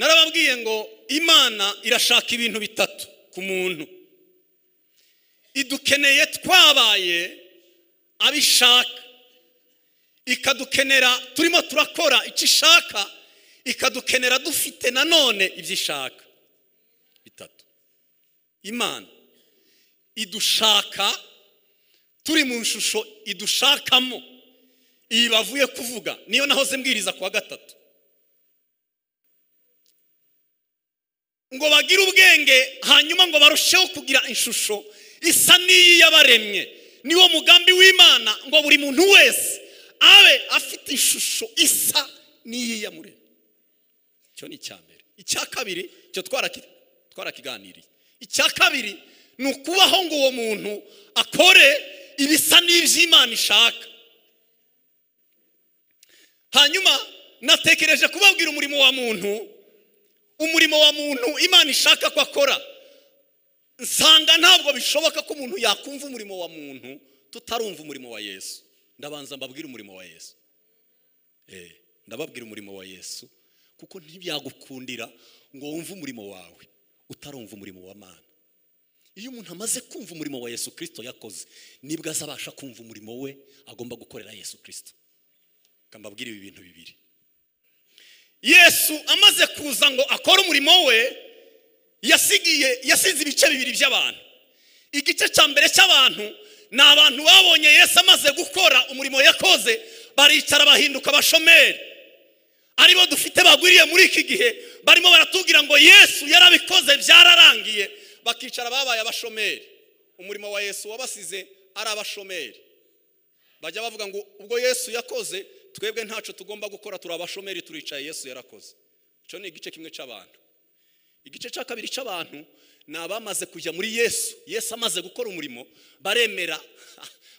yababwiye ngo imana irashaka ibintu bitatu ku muntu idukeneye twabaye abishaka ikadukenera turimo turakora icyo ishaka ikadukenera dufite nanone ibyo ishaka bitatu imana idushaka turi mu ishusho idushakamo iyi bavuye kuvuga niyo nahoze mbwiriza ku wa gatatu ngo bagire ubwenge hanyuma ngo barusheho kugira ishusho isa n'iyi y'abaremye niwo mugambi w'imana ngo buri muntu wese abe afite ishusho isa n'iyi yamuremye icyo ni icya mbere icya kabiri icyo twarakiganiriye icya kabiri ni ukubaho ngo uwo muntu akore ibisa n'iby'imana ishaka hanyuma natekereje kubabwira umurimo wa muntu umurimo wa muntu imana ishaka ko akora nsanga ntabwo bishoboka ko umuntu yakumva umurimo wa muntu tutarumva umurimo wa yesu ndabanza mbabwire umurimo wa yesu ndababwira umurimo wa yesu kuko ntibyagukundira ngo wumve umurimo wawe utarumva umurimo wa mana iyo umuntu amaze kumva umurimo wa yesu kirisito yakoze nibwo azabasha kumva umurimo we agomba gukorera yesu kirisito mbabwire ibi bintu bibiri yesu amaze kuza ngo akore umurimo we yasigiye yasize ibice bibiri by'abantu igice cya mbere cy'abantu ni abantu babonye yesu amaze gukora umurimo yakoze baricara bahinduka abashomeri aribo dufite bagwiriye muri iki gihe barimo baratubwira ngo yesu yarabikoze byararangiye bakicara babaye abashomeri umurimo wa yesu wabasize ari abashomeri bajya bavuga ngo ubwo yesu yakoze twebwe ntacu tugomba gukora turi abashomeri turicaye yesu yarakoze icyo ni igice kimwe cy'abantu igice cya kabiri cy'abantu ni abamaze kujya muri yesu yesu amaze gukora umurimo baremera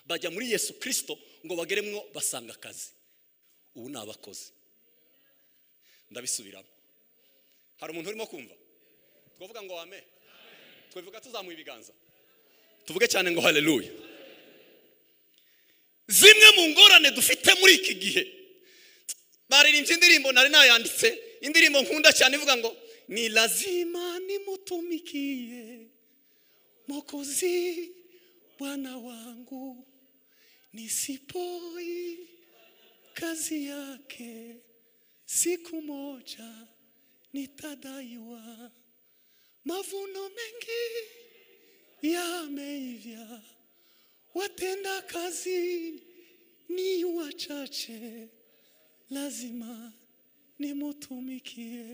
bajya muri yesu kirisito ngo bageremwo basanga akazi ubu ni abakozi ndabisubiramo hari umuntu urimo kumva twavuga ngo wame twavuga tuzamuye ibiganza tuvuge cyane ngo hareruya zimwe mu ngorane dufite muri iki gihe baririmbye indirimbo nari nayanditse indirimbo nkunda cyane ivuga ngo ni lazima nimutumikiye mukuzi bwana wangu ni sipoi kazi yake siku moja nitadaiwa mavuno mengi yameivya watenda kazi ni wachache, lazima nimutumikie.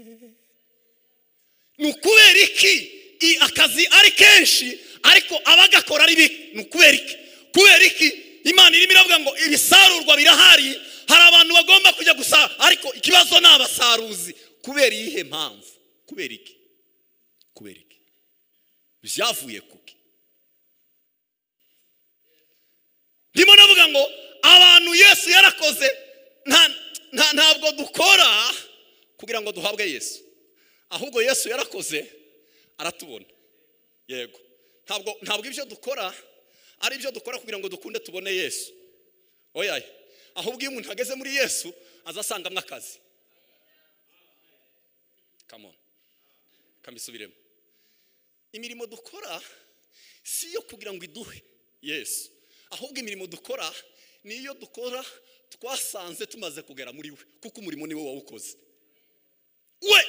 ni ukubera iki i akazi ari kenshi ariko abagakora ari bike ni ukubera iki kubera iki imana irimo iravuga ngo ibisarurwa birahari hari abantu bagomba kujya gusa ariko ikibazo ni abasaruzi kubera iyihe mpamvu kubera iki kubera iki byavuye kuki ndimo navuga ngo abantu yesu yarakoze ntabwo dukora kugira ngo duhabwe yesu ahubwo yesu yarakoze aratubona yego ntabwo ntabwo ibyo dukora ari ibyo dukora kugira ngo dukunde tubone yesu oya ahubwo iyo umuntu ageze muri yesu azasangamo akazi kamona kambisubiremo imirimo dukora si iyo kugira ngo iduhe yesu ahubwo imirimo dukora ni iyo dukora twasanze tumaze kugera muri we kuko umurimo niwe wawukoze we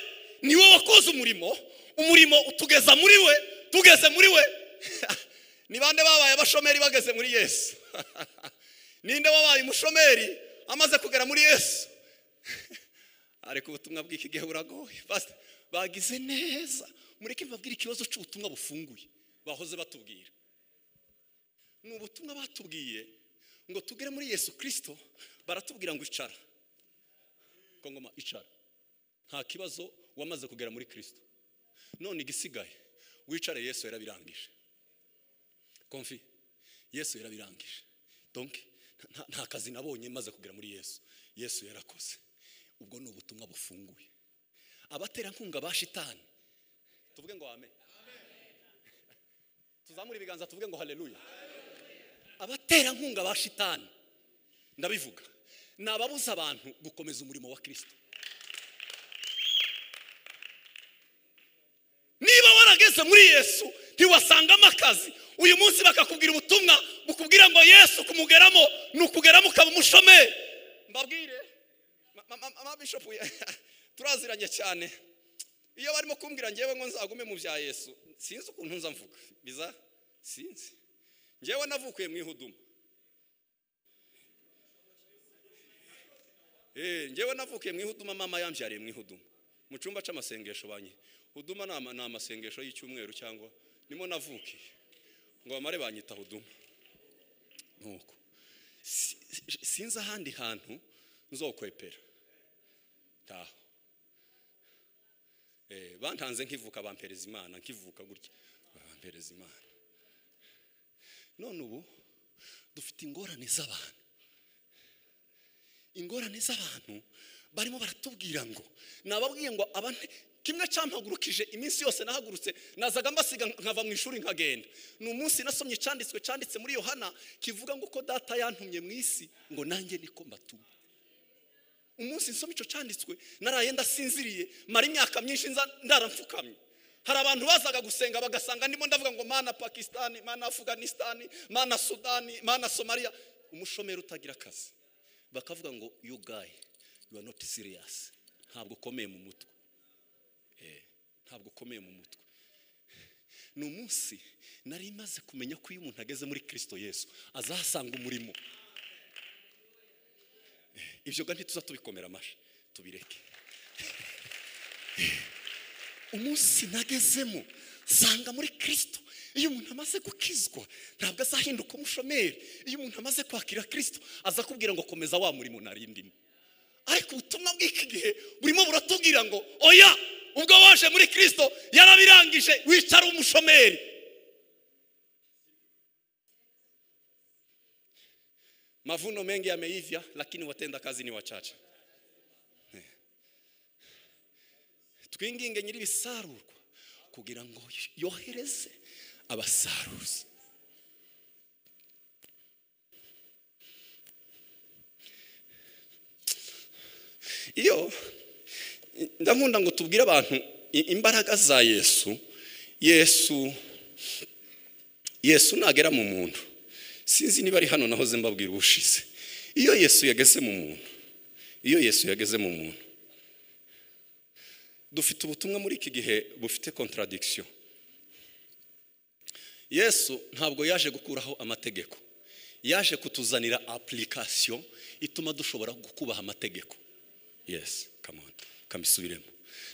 niwe wakoze umurimo umurimo utugeza muri we tugeze muri we ni bande babaye abashomeri bageze muri yesu ninde wabaye umushomeri amaze kugera muri yesu ariko ubutumwa bw'iki gihe buragoye bagize neza mureke babwire ikibazo cy'ubutumwa bufunguye bahoze batubwira ni ubutumwa batubwiye ngo tugere muri yesu kirisito baratubwira ngo icara ngoma icara nta kibazo wamaze kugera muri kirisito none igisigaye wicare yesu yarabirangije komfi yesu yarabirangije donke nta kazi nabonye maze kugera muri yesu yesu yarakoze ubwo ni ubutumwa bufunguye abaterankunga ba shitani tuvuge ngo wame tuzamure ibiganza tuvuge ngo hareruya abaterankunga ba shitani ndabivuga ni ababuza abantu gukomeza umurimo wa kirisito wageze muri yesu ntiwasangamo akazi uyu munsi bakakubwira ubutumwa bukubwira ngo yesu kumugeramo ni ukugeramo ukaba umushomeri mbabwire mabishopu turaziranye cyane iyo barimo kumbwira ngewe ngo nzagume mu bya yesu sinzi ukuntu nza mvuga biza sinzi ngewe navukuye mu ihuduma ngewe navukiye mu ihuduma mama yambyariye mu ihuduma mu cyumba cy'amasengesho banki huduma ni amasengesho y'icyumweru cyangwa nimo navukiye ngo bamare banyita huduma nuko sinzi ahandi hantu nzokwepera ntaho bantanze nkivuka bampereza imana nkivuka gutya bampereza imana none ubu dufite ingorane z'abantu ingorane z'abantu barimo baratubwira ngo nababwiye ngo abantu kimwe cyampagurukije iminsi yose nahagurutse nazaga mbasiga nkava mu ishuri nkagenda ni umunsi nasomye icyanditswe cyanditse muri yohana kivuga ngo ko data yantumye mu isi ngo nanjye niko mbatuma umunsi nsoma icyo cyanditswe naraye ndasinziriye mara imyaka myinshi ndaramfukamye hari abantu bazaga gusenga bagasanga ndimo ndavuga ngo mana pakisitani mana afuganisitani mana sudani mana somaliya umushomeri utagira akazi bakavuga ngo yu gayi yu are not serious ntabwo ukomeye mu mutwe ntabwo ukomeye mu mutwe ni umunsi nari maze kumenya ko iyo umuntu ageze muri kirisito yesu azahasanga umurimo ibyo ntituza tubikomera amashyi tubireke umunsi nagezemo sanga muri kirisito iyo umuntu amaze gukizwa ntabwo azahinduka umushomeri iyo umuntu amaze kwakira kirisito aza kubwira ngo komeza wa murimo narindimo ariko ubutumwa bw'iki gihe burimo buratubwira ngo oya ubwo waje muri kirisito yarabirangije wicara umushomeri mavuno mengi yameivya lakini watenda kazi ni wachache twinginge nyir'ibisarurwa kugira ngo yohereze abasaruzi iyo ndakunda ngo tubwire abantu imbaraga za yesu yesu yesu nagera mu muntu sinzi niba ari hano nahoze mbabwira ubushize iyo yesu yageze mu muntu iyo yesu yageze mu muntu dufite ubutumwa muri iki gihe bufite kontaradikisiyo yesu ntabwo yaje gukuraho amategeko yaje kutuzanira apulikasiyo ituma dushobora kubaha amategeko yesi kamana kamisubiremo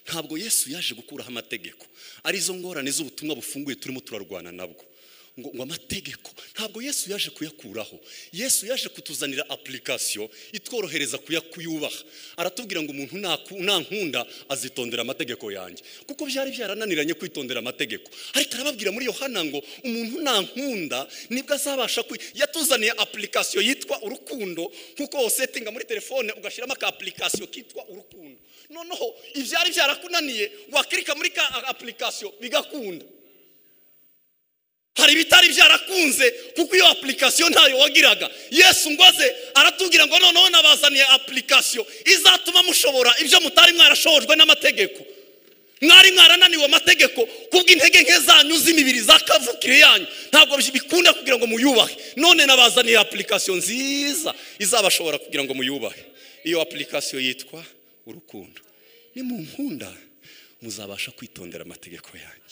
ntabwo yesu yaje gukuraho amategeko arizo ngorane z'ubutumwa bufunguye turimo turarwana nabwo ngo amategeko ntabwo yesu yaje kuyakuraho yesu yaje kutuzanira apulikasiyo itworohereza kuyubaha aratubwira ngo umuntu ntankunda azitondera amategeko yanjye kuko byari byarananiranye kwitondera amategeko ariko arababwira muri yohana ngo umuntu ntankunda nibwo azabasha yatuzaniye apulikasiyo yitwa urukundo nk'uko wosetinga muri telefone ugashyiramo aka apulikasiyo kitwa urukundo noneho ibyari byarakunaniye wakirika muri ka apulikasiyo bigakunda hari ibitari byarakunze kuko iyo apulikasiyo ntayo wagiraga yesu ngo aze aratubwira ngo noneho nabazaniye apulikasiyo izatuma mushobora ibyo mutari mwarashojwe n'amategeko mwari mwarananiwe amategeko kubw'intege nke zanyu z'imibiri zakavukire yanyu ntabwo bikunda kugira ngo muyubahe none nabazaniye apulikasiyo nziza izabashobora kugira ngo muyubahe iyo apulikasiyo yitwa urukundo ni mu nkunda muzabasha kwitondera amategeko yanyu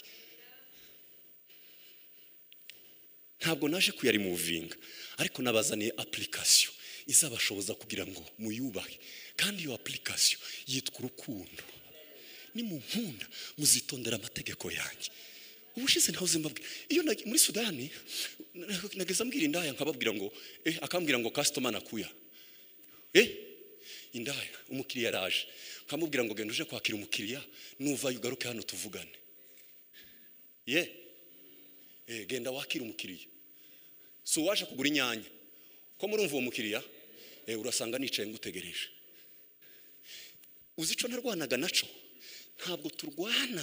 ntabwo naje kuyarimuvinga ariko nabazaniye apulikasiyo izabashoboza kugira ngo muyubahe kandi iyo apulikasiyo yitwa urukundo ni mu nkunda muzitondera amategeko yanjye ubushize ntahoze mbabwira iyo muri sudani nageze ambwira indaya nkababwira ngo akambwira ngo kasitoma nakuya indaya umukiriya araje nkamubwira ngo genda uje kwakira umukiriya nuvayo ugaruke hano tuvugane ye genda wakira umukiriya si uwaje kugura inyanya ko murumva uwo mukiriya urasanga nicaye ngutegereje uzi icyo narwanaga nacyo ntabwo turwana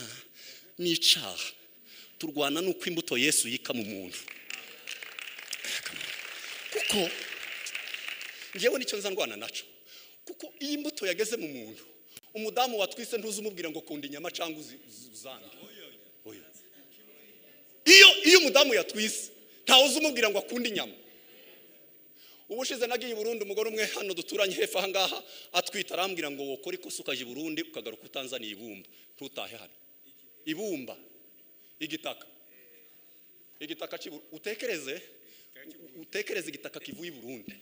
n'icyaha turwana n'uko imbuto yesu yika mu muntu kuko ngewe nicyo nzarwana nacyo kuko iyi mbuto yageze mu muntu umudamu watwise ntuzi umubwira ngo kunda inyama cyangwa uzange iyo iyo umudamu yatwise ntawe uzi umubwira ngo akunde inyama ubushize nagiye i burundi umugore umwe hano duturanye hepfo aha ngaha atwita arambwira ngo wokore ikosa ukaje i burundi ukagaruka utanzaniye ibumba ntutahe hano ibumba igitaka igitaka cy'iburu utekereze utekereze igitaka kivuye i burundi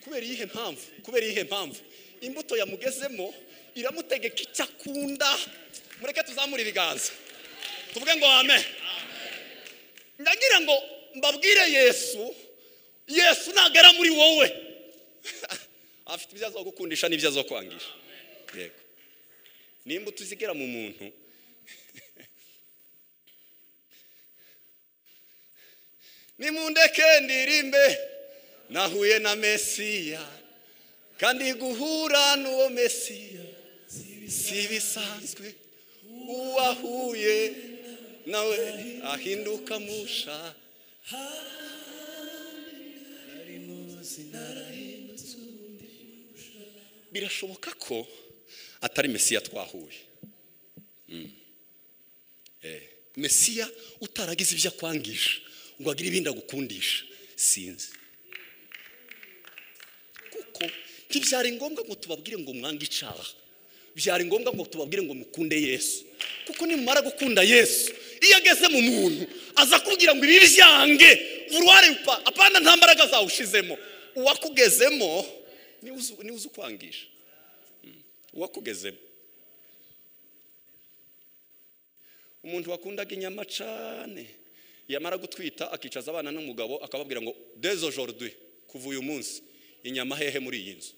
kubera iyihe mpamvu kubera iyihe mpamvu imbuto yamugezemo iramutegeka icyo akunda mureke tuzamure ibiganza tuvuge ngo ame ndagira ngo mbabwire yesu yesu ntabwo ari muri wowe afite ibyo azo gukundisha n'ibyo azo kwangisha yego n'imbuto zigera mu muntu nimundeke ndirimbe nahuye na mesiya kandi guhura n'uwo mesiya si bisanzwe uwahuye nawe ahinduka musha birashoboka ko atari mesiya twahuye mesiya utaragize ibyo akwangisha ngo agire ibindi agukundisha sinzi kuko ntibyari ngombwa ngo tubabwire ngo mwange icara byari ngombwa ngo tubabwire ngo mukunde yesu kuko nimumara gukunda yesu iyo ageze mu muntu aza kubwira ngo ibi byange uruhare apana nta mbaraga zawushizemo uwakugezemo niwe uzi ukwangisha uwakugezemo umuntu wakundaga inyama cyane yamara gutwita akicaza abana n'umugabo akababwira ngo dezo jorudi kuva uyu munsi inyama hehe muri iyi nzu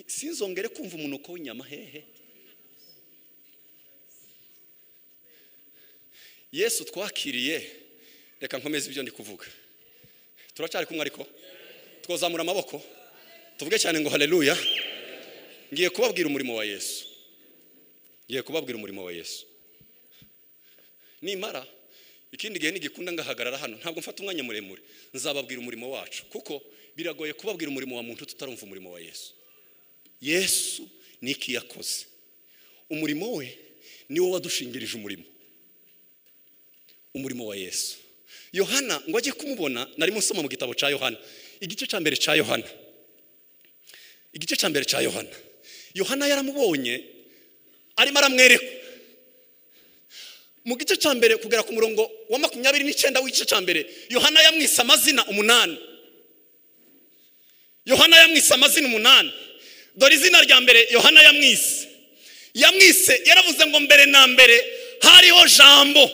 sinzongere kumva umunuko w'inyama hehe yesu twakiriye reka nkomeze ibyo ndi kuvuga turacyari kumwe ariko twazamura amaboko tuvuge cyane ngo hareruya ngiye kubabwira umurimo wa yesu ngiye kubabwira umurimo wa yesu nimara ikindi gihe ntigikunda ngahagarara hano ntabwo mfata umwanya muremure nzababwira umurimo wacu kuko biragoye kubabwira umurimo wa muntu tutarumva umurimo wa yesu yesu ni iki yakoze umurimo we niwo wadushingirije umurimo umurimo wa yesu yohana ngo ajye kumubona narimo nsoma mu gitabo cya yohana igice cya mbere cya yohana igice cya mbere cya yohana yohana yaramubonye arimo aramwereka mu gice cya mbere kugera ku murongo wa makumyabiri n'icyenda w'igice cya mbere yohana yamwise amazina umunani yohana yamwise amazina umunani dore izina rya mbere yohana yamwise yamwise yaravuze ngo mbere na mbere hariho jambo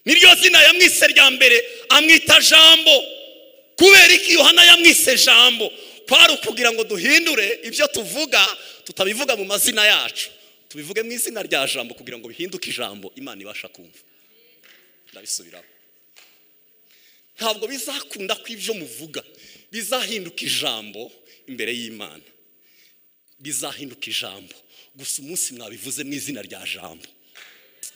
niryo zina yamwise rya mbere amwita jambo kubera iki yohana yamwise jambo kwari ukugira ngo duhindure ibyo tuvuga tutabivuga mu mazina yacu tubivuge mu izina rya jambo kugira ngo bihinduke ijambo imana ibasha kumva ndabisubiraho ntabwo bizakunda ko ibyo muvuga bizahinduka ijambo imbere y'imana bizahinduka ijambo gusa umunsi mwabivuze mu izina rya jambo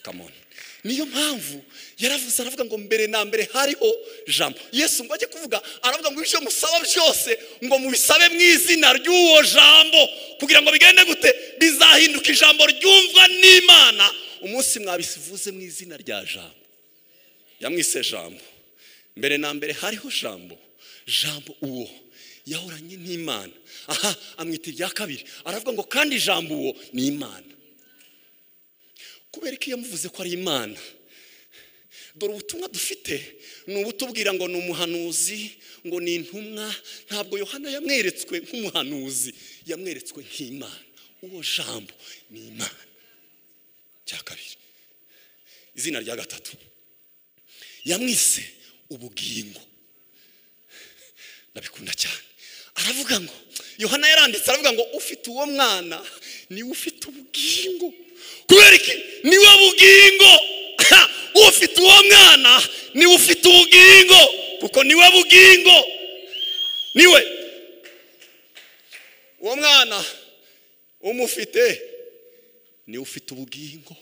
kamoni niyo mpamvu yaravuze aravuga ngo mbere na mbere hariho jambo yesu ngo ajye kuvuga aravuga ngo ibyo musaba byose ngo mubisabe mu izina ry'uwo jambo kugira ngo bigende gute bizahinduka ijambo ryumvwa n'imana umunsi mwabivuze mu izina rya jambo yamwise jambo mbere na mbere hariho jambo jambo uwo yahoranye n'imana aha amwita irya kabiri aravuga ngo kandi ijambo uwo ni imana kubera ko iyo amuvuze ko ari imana dore ubutumwa dufite ni ubutubwira ngo ni umuhanuzi ngo ni intumwa ntabwo yohana yamweretswe nk'umuhanuzi yamweretswe nk'imana uwo jambo ni imana cya kabiri izina rya gatatu yamwise ubugingo ndabikunda cyane aravuga ngo yohana yaranditse aravuga ngo ufite uwo mwana niwe ufite ubugingo kubera iki niwe bugingo ufite uwo mwana niwe ufite ubugingo kuko niwe bugingo niwe uwo mwana umufite niwe ufite ubugingo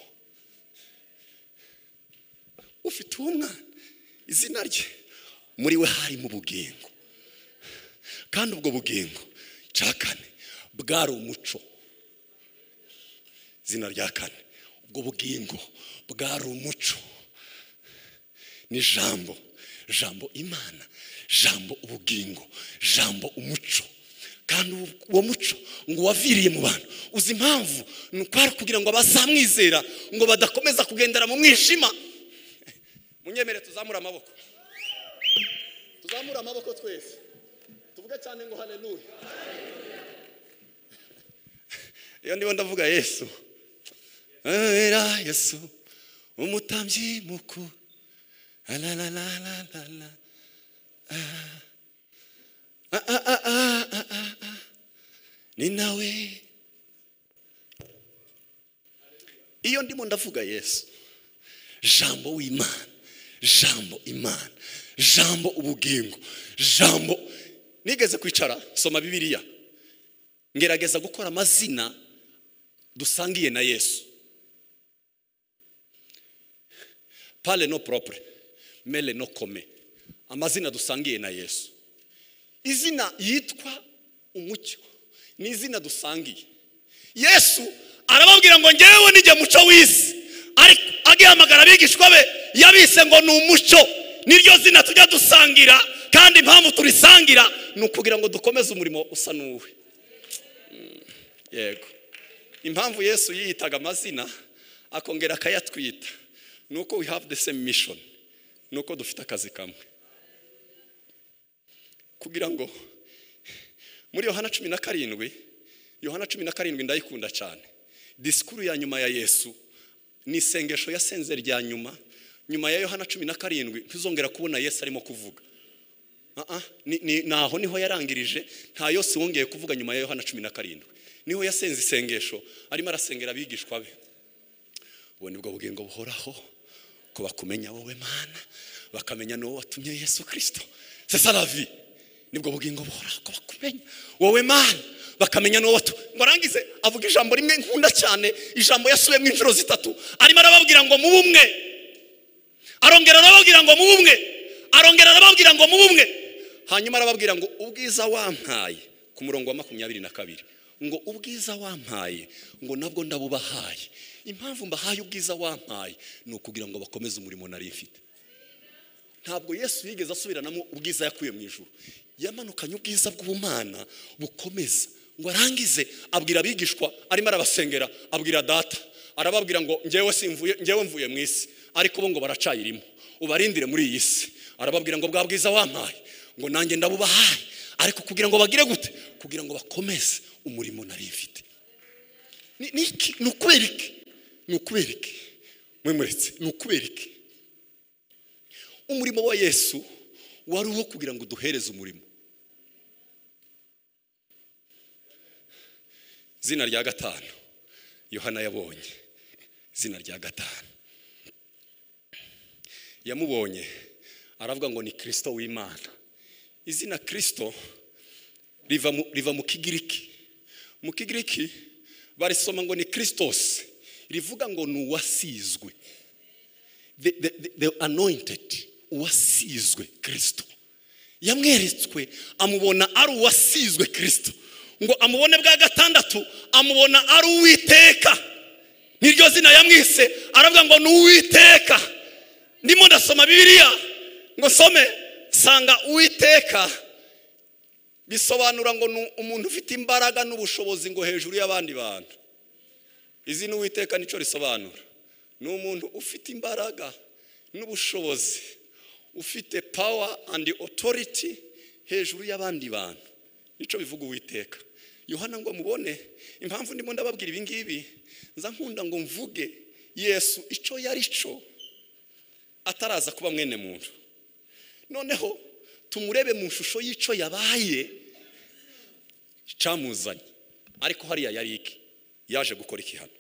ufite uwo mwana izina rye muri we harimo ubugingo kandi ubwo bugingo cya kane bwari umuco izina rya kane ubwo bugingo bwari umuco n'ijambo jambo imana jambo ubugingo jambo umuco kandi uwo muco ngo waviriye mu bantu uzi impamvu ni ukwari kugira ngo abazamwizera ngo badakomeza kugendera mu mwijima munyemere tuzamure amaboko tuzamure amaboko twese tuvuge cyane ngo haleluya iyo ndibo ndavuga yesu era yesu umutambyi mukuru ararararara ni nawe iyo ndimo ndavuga yesu jambo w'imana jambo imana jambo ubugingo jambo nigeze kwicara soma bibiriya ngerageza gukora amazina dusangiye na yesu pale no propure mele no kome amazina dusangiye na yesu izina yitwa umucyo ni izina dusangiye yesu arababwira ngo ngewe nijya muco w'isi ariko agihamagara abigishwa be yabise ngo ni umuco niryo zina tujya dusangira kandi impamvu turisangira ni ukugira ngo dukomeze umurimo usa n'uwe yego impamvu yesu yiyitaga amazina akongera akayatwita ni uko we have the same mission ni uko dufite akazi kamwe kugira ngo muri yohana cumi na karindwi yohana cumi na karindwi ndayikunda cyane disikuru ya nyuma ya yesu ni isengesho yasenze rya nyuma nyuma ya yohana cumi na karindwi ntuzongera kubona yesu arimo kuvuga naho niho yarangirije nta yose wongeye kuvuga nyuma ya yohana cumi na karindwi niho yasenze isengesho arimo arasengera abigishwa be ubu nibwo bugingo buhoraho ko bakumenya wowe mana bakamenya n'uwo watumye yesu kirisito sesaravi nibwo bugingo buhoraho ko bakumenya wowe mana bakamenya n'uwo watumye ngo arangize avuga ijambo rimwe nkunda cyane ijambo yasubiyemo inshuro zitatu arimo arababwira ngo mubu umwe arongera arababwira ngo mubu umwe arongera arababwira ngo mubu umwe hanyuma arababwira ngo ubwiza wampaye ku murongo wa makumyabiri na kabiri ngo ubwiza wampaye ngo nabwo ndabubahaye impamvu mbahaye ubwiza wampaye ni ukugira ngo bakomeze umurimo nari mfite ntabwo yesu yigeze asubiranamo ubwiza yakuye mu ijoro yamanukanye ubwiza bw'ubumana bukomeza ngo arangize abwira abigishwa arimo arabasengera abwira data arababwira ngo ngewe simvuye ngewe mvuye mu isi ariko bo ngo baracayirimo ubarindire muri iyi si arababwira ngo bwa bwiza wampaye ngo nanjye ndabubahaye ariko kugira ngo bagire gute kugira ngo bakomeze umurimo nari mfite ni ukubera iki ni ukubera iki mwemuretse ni ukubera iki umurimo wa yesu wari uwo kugira ngo duhereze umurimo izina rya gatanu yohana yabonye izina rya gatanu yamubonye aravuga ngo ni kirisito w'imana izina kirisito riva mu kigiriki mu kigiriki barisoma ngo ni kirisitosi rivuga ngo ni uwasizwe the anointed uwasizwe kirisito yamweretswe amubona ari uwasizwe kirisito ngo amubone bwa gatandatu amubona ari uwiteka niryo zina yamwise aravuga ngo ni uwiteka ndimo ndasoma bibiriya ngo some sanga uwiteka bisobanura ngo ni umuntu ufite imbaraga n'ubushobozi ngo hejuru y'abandi bantu izi ni uwiteka nicyo risobanura ni umuntu ufite imbaraga n'ubushobozi ufite power and authority hejuru y'abandi bantu nicyo bivuga uwiteka yohana ngo mubone impamvu ndimo ndababwira ibi ngibi nza nkunda ngo mvuge yesu icyo yari cyo ataraza kuba mwene muntu noneho tumurebe mu ishusho y'icyo yabaye cyamuzanye ariko hariya yari iki yaje gukora iki hano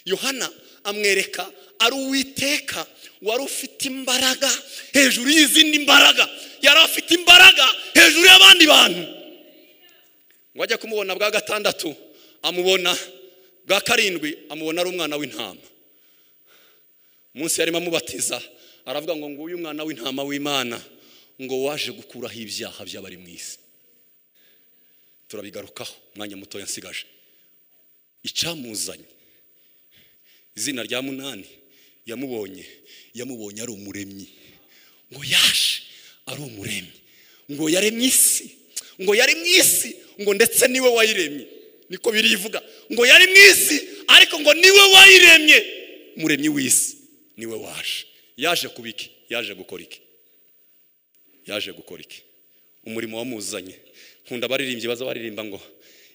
yohana amwereka ari uwiteka wari ufite imbaraga hejuru y'izindi mbaraga yari afite imbaraga hejuru y'abandi bantu ngo ajya kumubona bwa gatandatu amubona bwa karindwi amubona ari umwana w'intama munsi yarimo amubatiza aravuga ngo nguyu umwana w'intama w'imana ngo waje gukuraho ibyaha by'abari mu isi turabigarukaho umwanya mutoya nsigaje icyamuzanye izina rya munani yamubonye yamubonye ari umuremyi ngo yaje ari umuremyi ngo yaremye isi ngo yaremye isi ngo ndetse niwe wayiremye niko birivuga ngo yari mu isi ariko ngo niwe wayiremye umuremyi w'isi niwe waje yaje kuba iki yaje gukora iki yaje gukora iki umurimo wamuzanye nkunda abaririmbyi baza baririmba ngo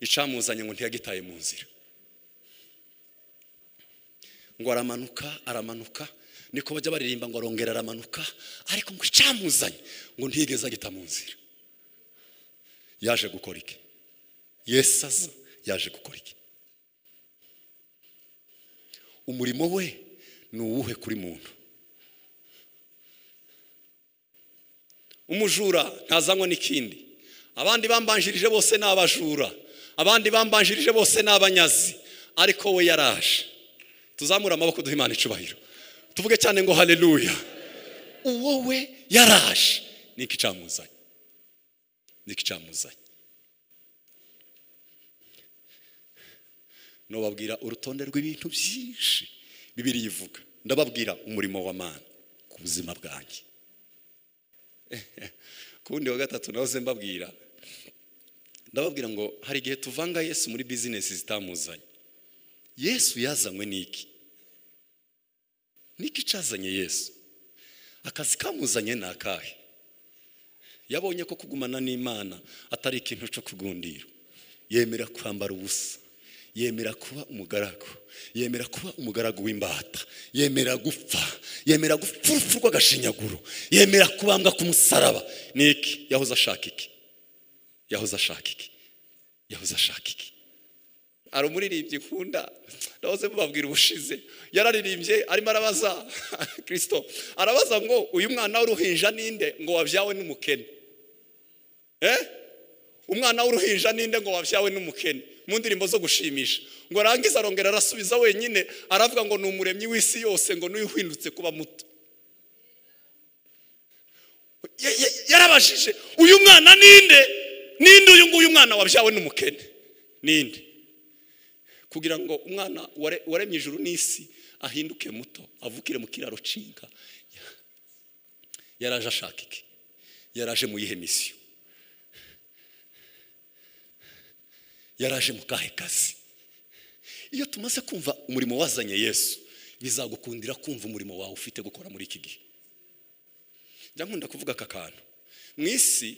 icamuzanye ngo ntiyagitaye mu nzira ngo aramanuka aramanuka niko bajya baririmba ngo arongera aramanuka ariko ngo icamuzanye ngo ntiyigeze agita mu nzira yaje gukora iki yesu aza yaje gukora iki umurimo we ni uwuhe kuri muntu umujura ntazanywa n'ikindi abandi bambanjirije bose ni abajura abandi bambanjirije bose ni abanyazi ariko we yaraje tuzamure amaboko duha imana icubahiro tuvuge cyane ngo hareruya uwo we yaraje ni iki icamuzanye ni iki icamuzanye nubabwira urutonde rw'ibintu byinshi bibiri yivuga ndababwira umurimo wa mani ku buzima bwanjye ku wundi wa gatatu nawe ze mbabwira ndababwira ngo hari igihe tuvanga yesu muri bizinesi zitamuzanye yesu yazanywe n'iki n'iki cyazanye yesu akazi kamuzanye ni akahe yabonye ko kugumana n'imana atari ikintu cyo kugundira yemera kwambara ubusa yemera kuba umugaragu yemera kuba umugaragu w'imbata yemera gupfa yemera gupfa urupfu rw'agashinyaguro yemera kubambwa ku musaraba ni iki yahoze ashaka iki yahoze ashaka iki yahoze ashaka iki hari umuririmbyi nkunda ndahoze mubabwira ubushize yararirimbye arimo arabaza kirisito arabaza ngo uyu mwana w'uruhinja ninde ngo wabyawe n'umukene eh umwana w'uruhinja ninde ngo wabyawe n'umukene mu ndirimbo zo gushimisha ngo arangize arongera arasubiza wenyine aravuga ngo ni umuremyi w'isi yose ngo n'uyu uhindutse kuba muto yarabashije uyu mwana ninde ninde uyu nguyu mwana wabyawe n'umukene ninde kugira ngo umwana waremye ijuru n'isi ahinduke muto avukire mu kiraro cinga yaraje ashaka iki yaraje mu yihe misiyo yaraje mu kahe kazi iyo tumaze kumva umurimo wazanye yesu bizagukundira kumva umurimo wawe ufite gukora muri iki gihe njya nkunda kuvuga aka kantu mu isi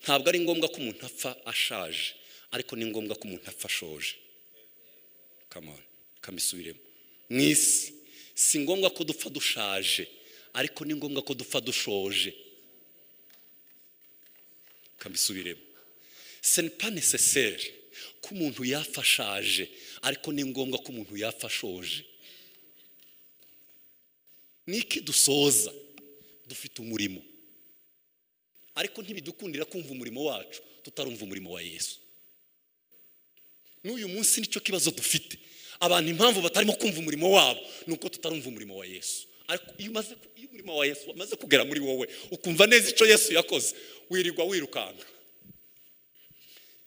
ntabwo ari ngombwa ko umuntu apfa ashaje ariko ni ngombwa ko umuntu apfa ashoje kamisubiremo mu isi si ngombwa ko dupfa dushaje ariko ni ngombwa ko dupfa dushoje kamisubiremo senipa neseseri ko umuntu yafashaje ariko ni ngombwa ko umuntu yafashoje niki dusoza dufite umurimo ariko ntibidukundira kumva umurimo wacu tutarumva umurimo wa yesu n'uyu munsi nicyo kibazo dufite abantu impamvu batarimo kumva umurimo wabo ni uko tutarumva umurimo wa yesu ariko iyo umaze iyo umurimo wa yesu wamaze kugera muri wowe ukumva neza icyo yesu yakoze wirirwa wirukanka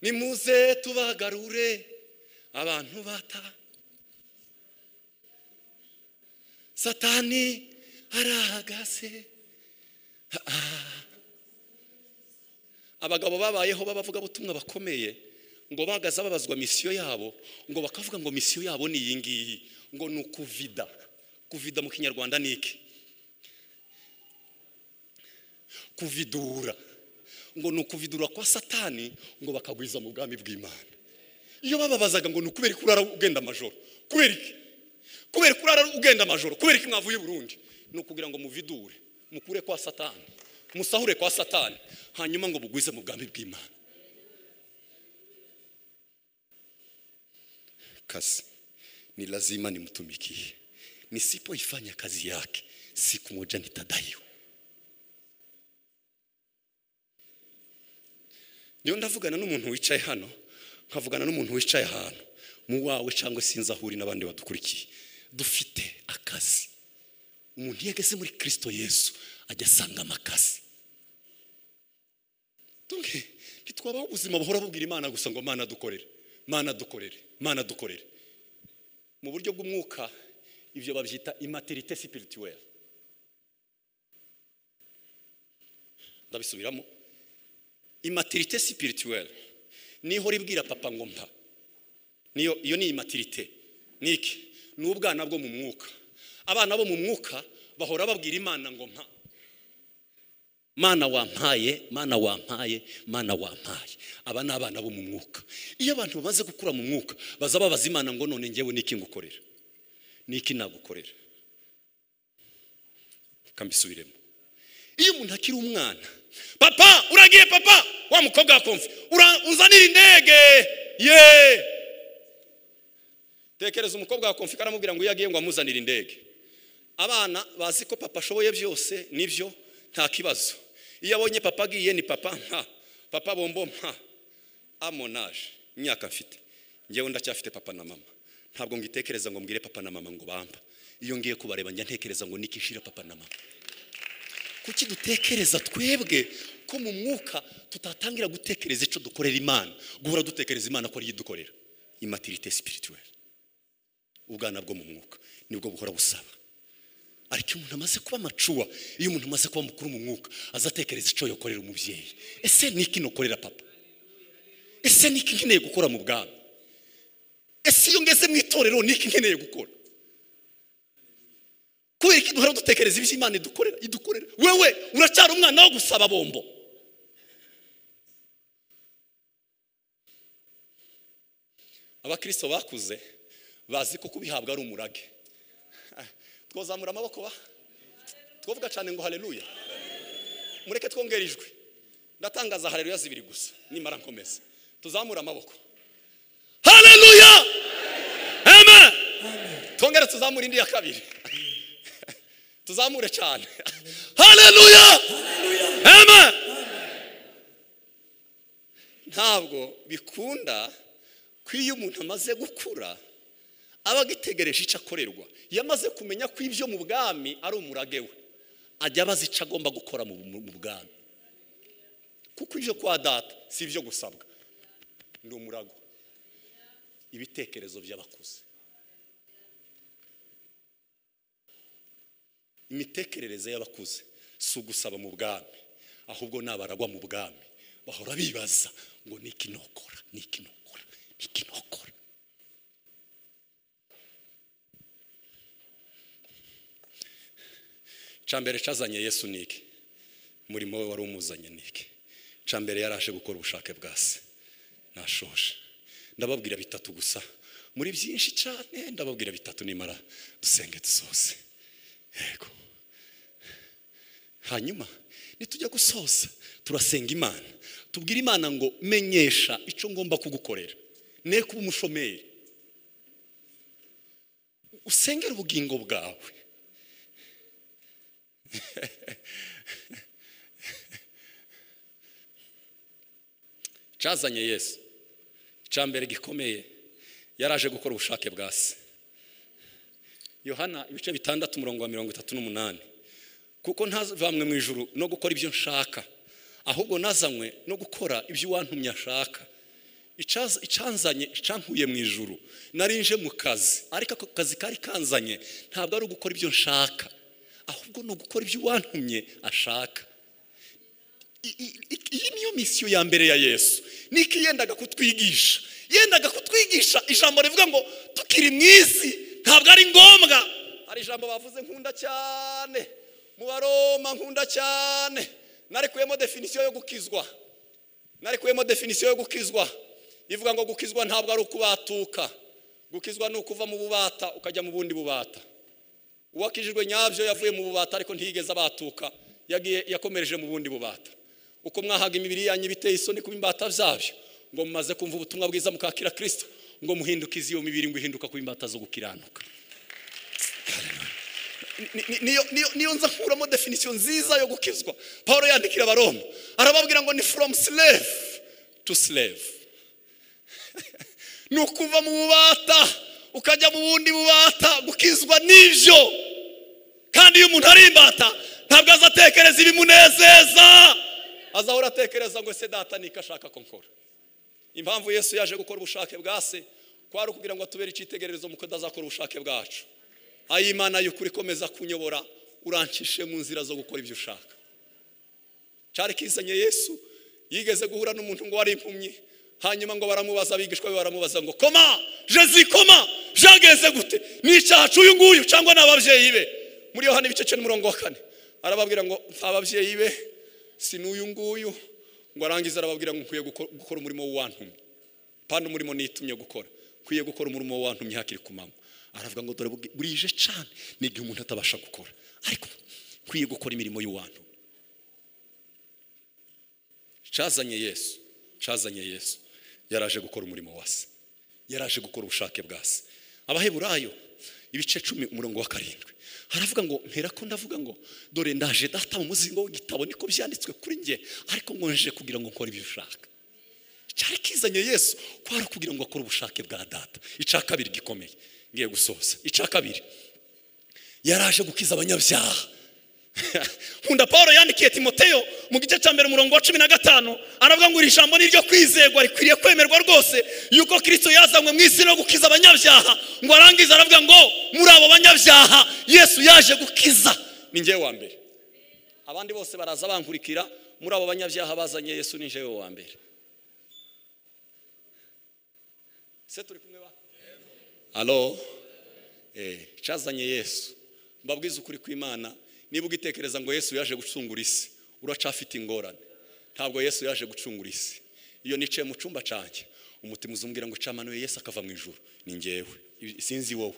nimuze tubagarure abantu bata satani arahagase abagabo babayeho b'abavugabutumwa bakomeye ngo bagaze babazwa misiyo yabo ngo bakavuga ngo misiyo yabo ni iyi ngiyi ngo ni ukuvida kuvida mu kinyarwanda ni iki kuvidura ngo ni ukuvidura kwa satani ngo bakagwiza mu bwami bw'imana iyo bababazaga ngo ni ukubera ko urara ugenda amajoro kubera iki kubera ko urara ugenda amajoro kubera ko mwavuye Burundi ni ukugira ngo muvidure mukure kwa satani musahure kwa satani hanyuma ngo bugwize mu bwami bw'imana kazi ni lazima nimtumikie nisipoifanya kazi yake siku moja nitadaiwa niyo ndavugana n'umuntu wicaye hano nkavugana n'umuntu wicaye ahantu mu wawe cyangwa sinzi aho uri n'abandi badukurikiye dufite akazi umuntu iyo ageze muri kirisito yesu ajya asangamo akazi ntitwabaho ubuzima buhora bubwira imana gusa ngo mana dukorere mana dukorere mana dukorere mu buryo bw'umwuka ibyo babyita imaterite sipirituweri ndabisubiramo imaterite sipirituweri niho ribwira papa ngo mpa niyo iyo ni imatirite niki ni ubwana bwo mu mwuka abana bo mu mwuka bahora babwira imana ngo mpa mana wampaye mana wampaye mana wampaye aba ni abana bo mu mwuka iyo abantu bamaze gukura mu mwuka baza babaza imana ngo none ngewe niki ngukorera niki nagukorera kambisubiremo iyo umuntu akiri umwana papa uragiye papa wa mukobwa wakumva uzanira indege yeee tekereza umukobwa wa komfika aramubwira ngo iyo agiye ngo amuzanire indege abana bazi ko papa ashoboye byose nibyo nta kibazo iyo abonye papa agiye ni papa nka papa bombo nka amonaje imyaka mfite ngewe ndacyafite papa na mama ntabwo ngitekereza ngo mbwire papa na mama ngo bamba iyo ngiye kubareba njya ntekereza ngo nikishire papa na mama kuki dutekereza twebwe ko mu mwuka tutatangira gutekereza icyo dukorera imana guhora dutekereza imana ko ariyo idukorera imatirite sipirituweri ubwana bwo mu mwuka nibwo buhora busaba ariko iyo umuntu amaze kuba amacuwa iyo umuntu amaze kuba mukuru mu mwuka aza atekereza icyo yokorera umubyeyi ese ni iki nokorera papa ese ni iki nkeneye gukora mu bwami ese iyo ngeze mu itorero ni iki nkeneye gukora kubera ko duhora dutekereza ibyo imana idukorera idukorera wewe uracyari umwana wo gusaba bombo abakirisito bakuze bazi ko kubihabwa ari umurage twazamura amaboko ba twavuga cyane ngo hareruya mureke twongere ijwi ndatangaza hareruya zibiri gusa nimara nkomeza tuzamure amaboko hareruya eme twongere tuzamure indi ya kabiri tuzamure cyane hareruya eme ntabwo bikunda ko iyo umuntu amaze gukura aba agitegereje icyo akorerwa iyo amaze kumenya ko ibyo mu bwami ari umurage we ajya abaza icyo agomba gukora mu bwami kuko ibyo kwa data si ibyo gusabwa ni umurago ibitekerezo by'abakuze imitekerereze y'abakuze si ugusaba mu bwami ahubwo ni abaragwa mu bwami bahora bibaza ngo ni iki nokora ni iki nokora ni iki nokora cambere cyazanye yesu niki umurimo we wari umuzanye niki cambere yaraje gukora ubushake bwa se nashoje ndababwira bitatu gusa muri byinshi cyane ndababwira bitatu nimara dusenge dusoze yego hanyuma nitujya gusoza turasenga imana tubwire imana ngo menyesha icyo ngomba kugukorera ne kuba umushomeri usengere ubugingo bwawe cyazanye yesu mbere gikomeye yaraje gukora ubushake bwa se yohana ibice bitandatu umurongo wa mirongo itatu n'umunani kuko ntazamwe mu ijuru no gukora ibyo nshaka ahubwo nazanywe no gukora ibyo uwantumye ashaka icanzanye icankuye mu ijuru narinje mu kazi ariko ako kazi kari kanzanye ntabwo ari ugukora ibyo nshaka ahubwo ni ugukora ibyo uwantumye ashaka iyi niyo misiyo ya mbere ya yesu niko yendaga kutwigisha yendaga kutwigisha ijambo rivuga ngo tukiri mu isi ntabwo ari ngombwa hari ijambo bavuze nkunda cyane mu baroma nkunda cyane narekuyemo definisiyo yo gukizwa narekuyemo definisiyo yo gukizwa ivuga ngo gukizwa ntabwo ari ukubatuka gukizwa ni ukuva mu bubata ukajya mu bundi bubata uwakijijwe nyabyo yavuye mu bubata ariko ntiyigeze abatuka yagiye yakomereje mu bundi bubata uko mwahaga imibiri yanyu biteye isoni kuba imbata zabyo ngo mumaze kumva ubutumwa bwiza mukakira kirisito ngo muhindukize iyo mibiri ngo ihinduka kuba imbata zo gukiranuka niyo nza nkuramo definisiyo nziza yo gukizwa paul yandikira abaroma arababwira ngo ni from slave to slave ni ukuva mu bubata ukajya mu bundi bubata gukizwa n'ibyo kandi iyo umuntu ari imbata ntabwo azatekereza ibimunezeza azahora atekereza ngo ese data niko ashaka ko nkora impamvu yesu yaje gukora ubushake bwa se kwari ukugira ngo atubere icyitegererezo mu kudazakora ubushake bwacu ayimana y'ukuri komeza kunyobora urancishe mu nzira zo gukora ibyo ushaka cyari kizanye yesu yigeze guhura n'umuntu ngo wari impumyi hanyuma ngo baramubaza abigishwa be baramubaza ngo koma jezi koma byageze gute ni icyaha cy'uyu nguyu cyangwa ni ababyeyi be muri yohani ibice cye n'umurongo wa kane arababwira ngo nta babyeyi be si n'uyu nguyu ngo arangize arababwira ngo nkwiye guko- gukora umurimo w'uwantumye pano umurimo nitumye gukora nkwiye gukora umurimo w'uwantumye hakiri ku manywa aravuga ngo dore bugi- burije cyane ni igihe umuntu atabasha gukora ariko nkwiye gukora imirimo y'uwantumye cyazanye yesu cyazanye yesu yaraje gukora umurimo wa se yaraje gukora ubushake bwa se abaheburayo ibice cumi umurongo wa karindwi haravuga ngo mpera ko ndavuga ngo dore ndaje data mu muzingo w'igitabo niko byanditswe kuri njye ariko ngo nje kugira ngo nkore ibyo ushaka cyari kizanye yesu kwari kugira ngo akore ubushake bwa data icya kabiri gikomeye ngiye gusoza icya kabiri yaraje gukiza abanyabyaha nkunda paul yandikiye timoteyo mu gice cya mbere umurongo wa cumi na gatanu aravuga ngo iri jambo ni iryo kwizerwa rikwiriye kwemerwa rwose yuko kirisito yazanywe mu isi no gukiza abanyabyaha ngo arangize aravuga ngo muri abo banyabyaha yesu yaje gukiza ni njyewe wa mbere abandi bose baraza bankurikira muri abo banyabyaha bazanye yesu ni njyewe wa mbere se turi kumwe ba alo Eh, cyazanye yesu mbabwiza ukuri kw'imana niba ugitekereza ngo yesu yaje gucungura isi uracafite ingorane ntabwo yesu yaje gucungura isi iyo nicaye mu cyumba cyanjye umutima uzumbwira ngo camanuye yesu akava mu ijuru ni njyewe I- sinzi wowe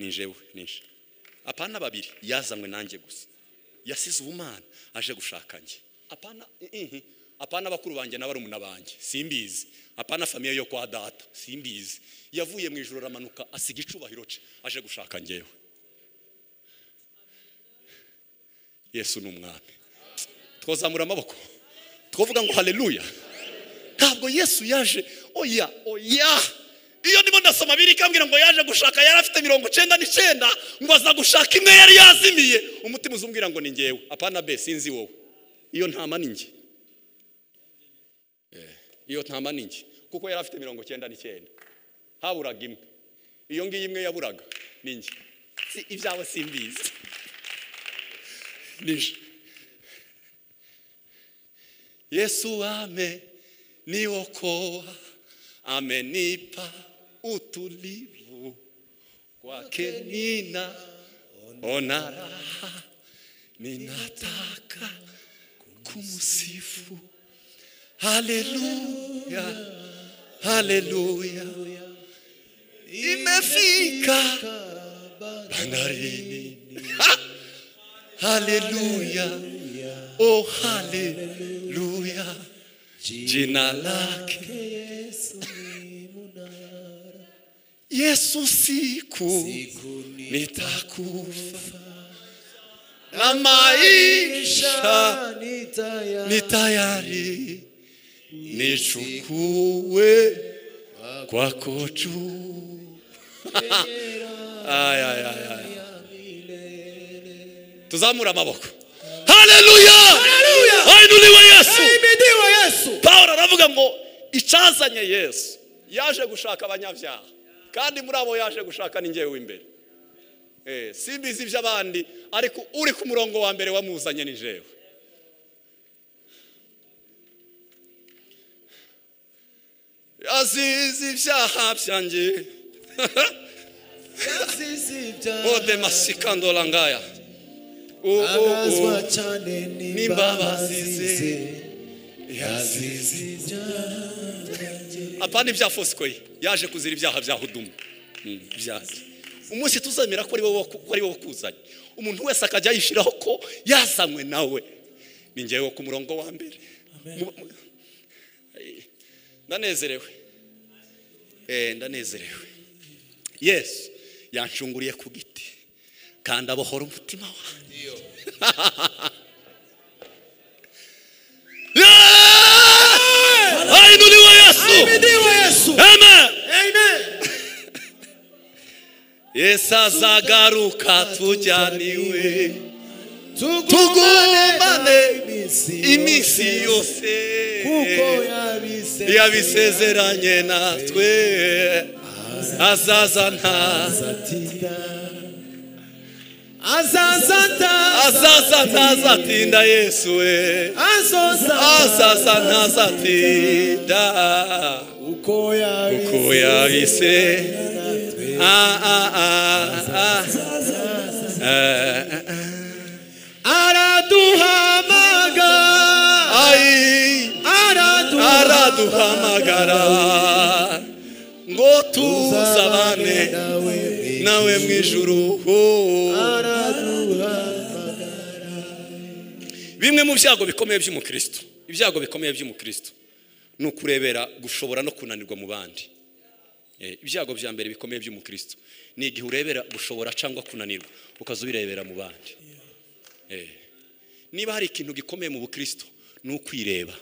ni njyewe ni nje apana babiri yazanywe nanjye gusa yasize ubumana aje gushaka njye apana ihi apana bakuru banjye n'abarumuna banjye simbizi apana famiye yo kwa data simbizi yavuye mu ijoro aramanuka asiga icubahiro cye aje gushaka njyewe yesu ni umwami twazamura amaboko twavuga ngo haleluya ntabwo yesu yaje oya oya iyo ndimo ndasoma biri ikambwira ngo yaje gushaka yari afite mirongo icyenda n'icyenda ngo aza gushaka imwe yari yazimiye umutima uzumbwira ngo ni ngewe apana be sinzi wowe iyo ntama ni njye Eh, iyo ntama ni njye kuko yari afite mirongo icyenda n'icyenda haburaga imwe iyo ngiyo imwe yaburaga ni njye Si- ibyawe simbizi nije yesu wame niokoa amenipa utulivu kwake nina ona raha ninataka kumusifu haleluya haleluya imefika bandarini Ha! haleluya oh haleluya jina lake yesu siku nitakufa na maisha ni tayari nichukue kwako juu aya aya aya tuzamura amaboko haleluya hainuliwe yesu imidiwe yesu pawulo aravuga ngo icyazanye yesu yaje gushaka abanyabyaha kandi muri abo yaje gushaka ni njyewe w'imbere Eh, simbizi iby'abandi ariko uri ku murongo wa mbere wamuzanye ni njyewe yazize ibyaha byanjye yasize ibyaha bode masikandorangaya abazwa cyane n'imbabazi ze yazize ibyaha apana ibya fosikwe yaje kuzira ibyaha bya hudumu Mm, byanjye umunsi tuzemera ko ari wowe waku- ko ari wowe wakuzanye umuntu wese akajya yishyiraho ko yazanywe nawe ni ngewe ku murongo wa mbere Mu- mu- Ay, ndanezerewe Eh, ndanezerewe yesu yanshunguriye ku giti kandi abohora umutima wanjye Yeah! hainuliwe yesu imidiwe yesu amen amen yesu azagaruka tujyaniwe tugumbane iminsi yose kuko yabisezeranye yabisezeranye natwe azazana azatira azazata azaza ntazatinda yesu we azoza azaza ntazatinda uko yabise uko yabise Ah, ah, ah, ah. araduhamaga Ai, araduhamaga araduhamagara ngo tuzabane nawe nawe mu ijuru Oh. araduhamaga bimwe mu byago bikomeye by'umukristo ibyago bikomeye by'umukristo ni ukurebera gushobora no kunanirwa mu bandi Eh, ibyago bya mbere bikomeye by'umukristo ni igihe urebera gushobora cyangwa kunanirwa ukaza ubirebera mu bandi Eh, niba hari ikintu gikomeye mu bukristo ni ukwireba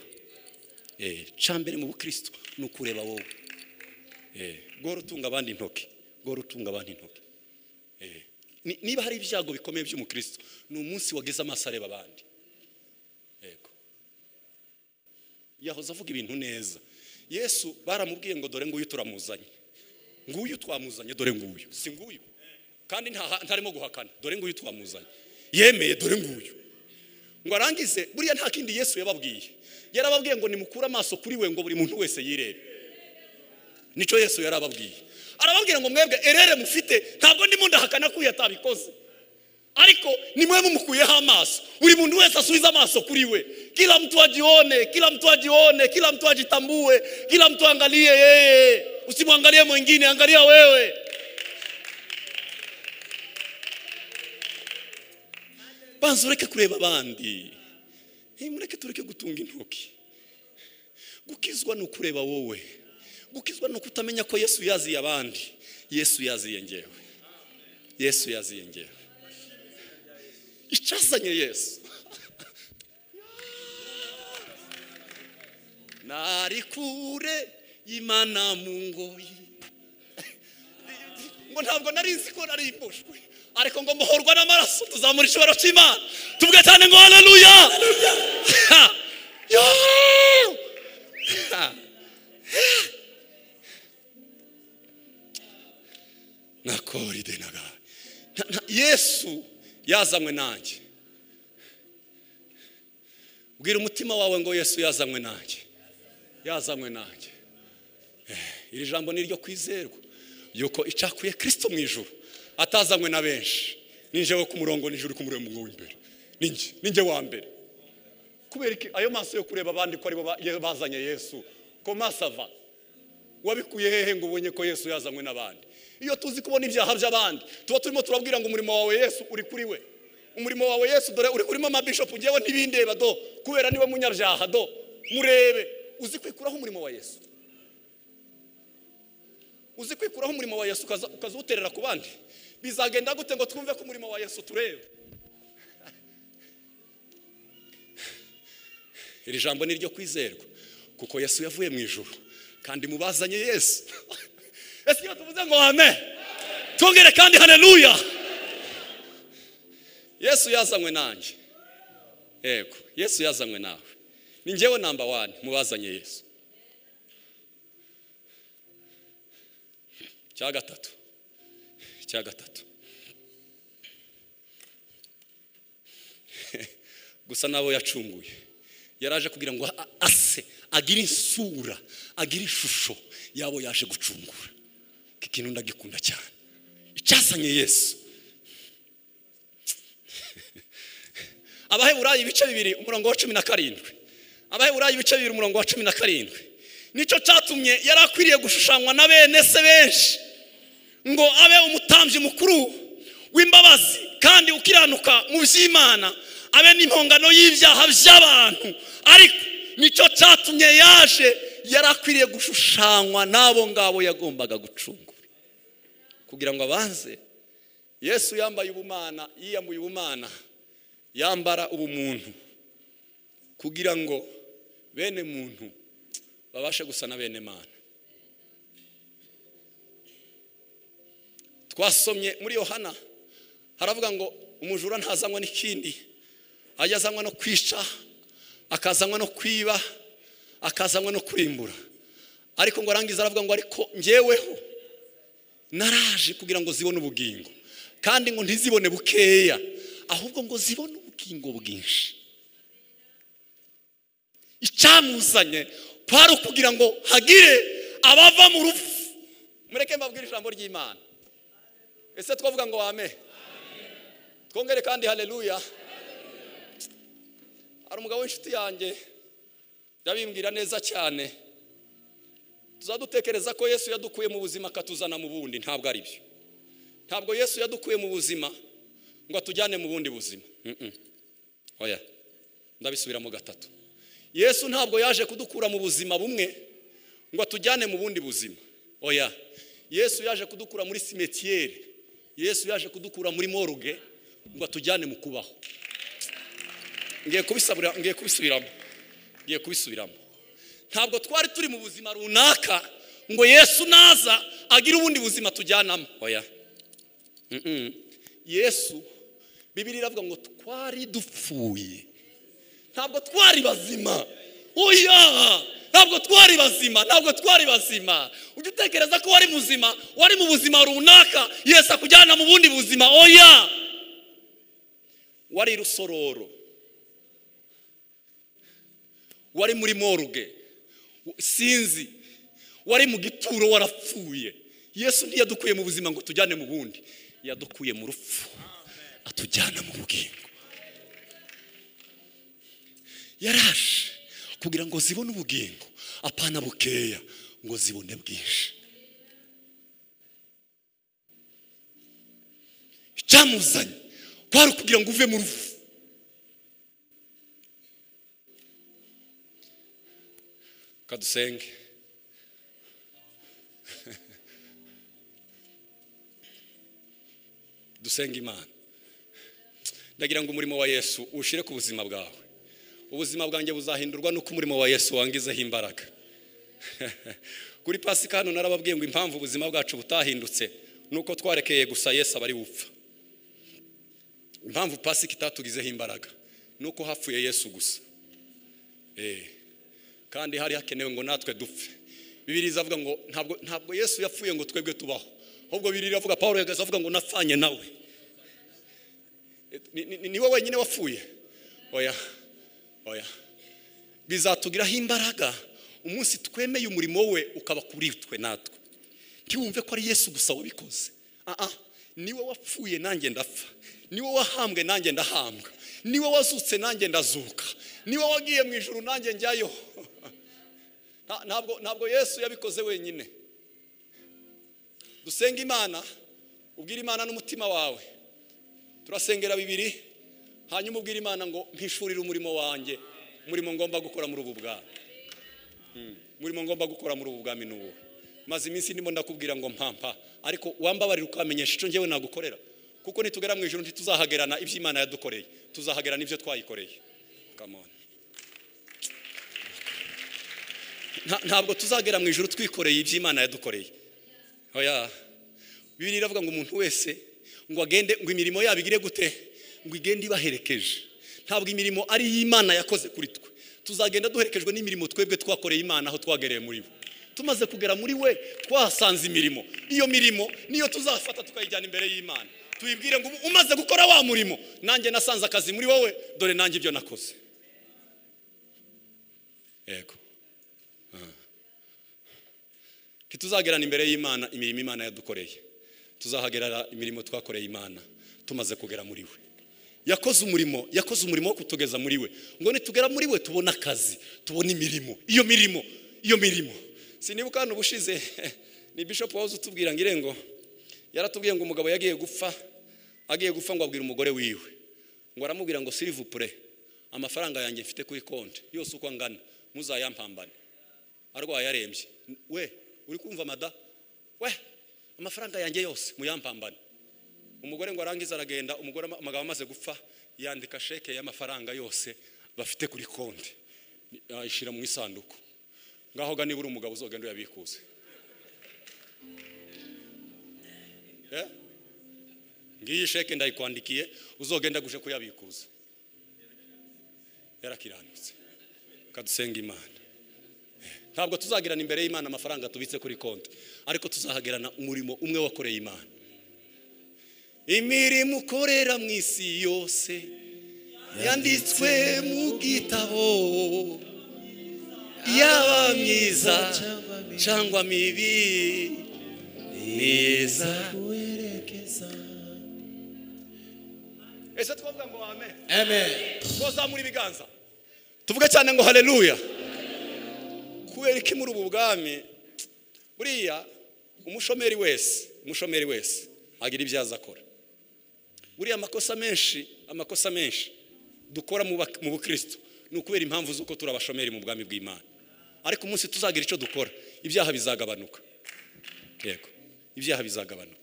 Eh, cya mbere mu bukristo ni ukureba wowe Eh, gora utunga abandi intoki gora utunga abandi intoki Eh, ni- niba hari ibyago bikomeye by'umukristo ni umunsi wagize amaso areba abandi yego yahoze avuga ibintu neza yesu baramubwiye ngo dore nguyu turamuzanye nguyu twamuzanye dore nguyu si nguyu kandi ntaha- ntarimo guhakana dore nguyu twamuzanye yemeye dore nguyu ngo arangize buriya nta kindi yesu yababwiye yarababwiye ngo nimukure amaso kuri we ngo buri muntu wese yirebe nicyo yesu yarababwiye arababwira ngo mwebwe erere mufite ntabwo ndimo ndahakana ko uyu atabikoze ariko ni mwe mumukuyeho amaso buri muntu wese asubize amaso kuri we kila mtu ajione kila mtu ajione kila mtu ajitambue kila mtu angalie yeye usimwangalie mwingine angalia wewe banza ureke kureba abandi Eh, mureke tureke gutunga intoki gukizwa ni ukureba wowe gukizwa ni ukutamenya ko yesu yaziye abandi yesu yaziye ngewe yesu yaziye ngewe icyazanye yesu nari kure imana mu ngoyi ngo ntabwo nari nzi ko nari imbushwe ariko ngo mbohorwa n'amaraso tuzamura ishobora cy'imana tuvuge cyane ngo haleluya Yo! nakoride nagaye Na- na- yesu yazanywe nanjye bwira umutima wawe ngo yesu yazanywe nanjye yazanywe nanjye Eh, iri jambo ni iryo kwizerwa yuko icakuye kirisito mu ijuru atazanywe na benshi ninjewe ku murongo n'ijuru ku murongo w'imbere ninjye ninjye wa mbere kubera iki ayo maso yo kureba abandi ko aribo ba- ye- bazanye yesu ko maso ava wabikuye hehe ngo ubonye ko yesu yazanywe n'abandi iyo tuzi kubona ibyaha by'abandi tuba turimo turabwira ngo umurimo wawe yesu uri kuri we umurimo wawe yesu dore uri kurimo amabishopu ngewe ntibindeba do kubera niwe munyabyaha do murebe uzi kwikuraho umurimo wa yesu uzi kwikuraho umurimo wa yesu ukaza ukaza uwuterera ku bandi bizagenda gute ngo twumve ko umurimo wa yesu turebe iri jambo ni iryo kwizerwa kuko yesu yavuye mu ijuru kandi mubazanye yesu ese iyo tuvuze ngo amen tubwire kandi haleluya yesu yazanywe nanjye yego yesu yazanywe nawe ni njyewe namba wani mubazanye yesu cya gatatu cya gatatu gusa n'abo yacunguye yaraje kugira ngo a- ase agire isura agire ishusho y'abo yaje gucungura iki kintu ndagikunda cyane icyazanye yesu abaheburayi ibice bibiri umurongo wa cumi na karindwi abaheburayi ibice bibiri umurongo wa cumi na karindwi nicyo cyatumye yari akwiriye gushushanywa na bene se benshi ngo abe umutambyi mukuru w'imbabazi kandi ukiranuka mu by'imana abe n'impongano y'ibyaha by'abantu ariko nicyo cyatumye yaje yari akwiriye gushushanywa n'abo ngabo yagombaga gucungura kugira ngo abanze yesu yambaye ubumana yiyamuye ubumana yambara ubumuntu kugira ngo bene muntu babashe gusa na bene mana twasomye muri yohana haravuga ngo umujura ntazanywa n'ikindi ajya azanywa no kwica akazanywa no kwiba akazanywa no kurimbura ariko ngo arangiza aravuga ngo ariko ngeweho naraje kugira ngo zibone ubugingo kandi ngo ntizibone bukeya ahubwo ngo zibone ubugingo bwinshi icyamuzanye kwari ukugira ngo hagire abava mu rupfu mureke mbabwire ijambo ry'imana ese twavuga ngo wame twongere kandi hareruya hari umugabo w'inshuti yanjye ndabimbwira neza cyane tuzadutekereza ko yesu yadukuye mu buzima akatuzana mu bundi ntabwo ari byo ntabwo yesu yadukuye mu buzima ngo atujyane mu bundi buzima Mm-mm. oya ndabisubiramo gatatu yesu ntabwo yaje kudukura mu buzima bumwe ngo atujyane mu bundi buzima oya yesu yaje kudukura muri simetiyeri yesu yaje kudukura muri moruge ngo atujyane mu kubaho ngiye kubisabira ngiye kubisubiramo ngiye kubisubiramo ntabwo twari turi mu buzima runaka ngo yesu naza agire ubundi buzima tujyanamo oya Mm-mm. yesu bibiri iravuga ngo twari dupfuye ntabwo twari bazima oya ntabwo twari bazima ntabwo twari bazima ujya utekereza ko wari muzima wari mu buzima runaka yesu akujyana mu bundi buzima oya wari rusororo wari muri moruge sinzi wari mu gituro warapfuye yesu ntiyadukuye mu buzima ngo tujyane mu bundi yadukuye mu rupfu atujyana mu bugingo yaraje kugira ngo zibone ubugingo apana bukeya ngo zibone bwinshi icyamuzanye kwari ukugira ngo uve mu rupfu kadusenge dusenga imana ndagira ngo umurimo wa yesu ushire ku buzima bwawe ubuzima bwanjye buzahindurwa n'uko umurimo wa yesu wangizeho imbaraga kuri pasika hano narababwiye ngo impamvu ubuzima bwacu butahindutse ni uko twarekeye gusa yesu abari bupfa impamvu pasika itatugizeho imbaraga ni uko hapfuye yesu gusa Eh, kandi hari hakenewe ngo natwe dupfe bibiri iravuga ngo ntabwo ntabwo yesu yapfuye ngo twebwe tubaho ahubwo bibiri iravuga paul yagaze avuga ngo napfanye nawe Ni- ni- ni- ni wowe wenyine wapfuye oya oya bizatugiraho imbaraga umunsi twemeye umurimo we ukaba kuri twe natwe ntiwumve ko ari yesu gusa wabikoze aha niwe wapfuye nanjye ndapfa niwe wahambwe nanjye ndahambwa niwe wazutse nanjye ndazuka niwe wagiye mu ijuru nanjye njyayo Nta- ntabwo ntabwo yesu yabikoze wenyine dusenga imana ubwira imana n'umutima wawe turasengera bibiri hanyuma ubwira imana ngo mpishurire umurimo wanjye umurimo ngomba gukora muri ubu bwami Mm. umurimo ngomba gukora muri ubu bwami ni uwo maze iminsi ndimo ndakubwira ngo mpampa ariko wambabarira ukamenyesha icyo ngewe nagukorera kuko nitugera mu ijoro ntituzahagerana ibyo imana yadukoreye tuzahagerana ibyo twayikoreye Come on. Nta- ntabwo tuzagera mu ijoro twikoreye ibyo imana yadukoreye oya bibiri iravuga ngo umuntu wese ngo agende ngo imirimo yabo igire gute ngo igende ibaherekeje ntabwo imirimo ari iy'imana yakoze kuri twe tuzagenda duherekejwe n'imirimo twebwe twakoreye imana aho twagereye muri bo tumaze kugera muri we twahasanze imirimo iyo mirimo niyo tuzafata tukayijyana imbere y'imana tuyibwire ngo "Ubu umaze gukora wa murimo nanjye nasanze akazi muri wowe dore nanjye ibyo nakoze yego ntituzagerana imbere y'imana imirimo imana yadukoreye tuzahagerara imirimo twakoreye imana tumaze kugera muri we yakoze umurimo yakoze umurimo wo kutugeza muri we ngo nitugera muri we tubone akazi tubone imirimo iyo mirimo iyo mirimo sinibuka hano ubushize ni bishop wahoze utubwira ngo irengo yaratubwiye ngo umugabo yagiye gupfa agiye gupfa ngo abwire umugore wiwe ngo aramubwira ngo sirivupure amafaranga yanjye mfite kuri konti yose uko angana muzayampambane arwaye arembye we uri kumva mada we amafaranga yanjye yose muyampambane umugore ngo arangize aragenda umugore ama- umugabo amaze gupfa yandika sheke y'amafaranga yose bafite kuri konti ayishyira mu isanduku ngaho ga nibura umugabo uzogenda uyabikuze Eh? ngiyi sheke ndayikwandikiye uzogenda guje kuyabikuza yarakiranutse kadusenga imana ntabwo tuzagirana imbere y'imana amafaranga tubitse kuri konti ariko tuzahagerana umurimo umwe wakoreye imana imirimo ukorera mu isi yose yanditswe mu gitabo yaba myiza cyangwa mibi neza kuwerekeza ese twavuga ngo amen amen twazamura ibiganza tuvuge cyane ngo hareruya kubera iki muri ubu bwami buriya umushomeri wese umushomeri wese agira ibyo azi akora buriya amakosa menshi amakosa menshi dukora mu bak- mu bukristo ni ukubera impamvu z'uko turi abashomeri mu bwami bw'imana ariko umunsi tuzagira icyo dukora ibyaha bizagabanuka yego ibyaha bizagabanuka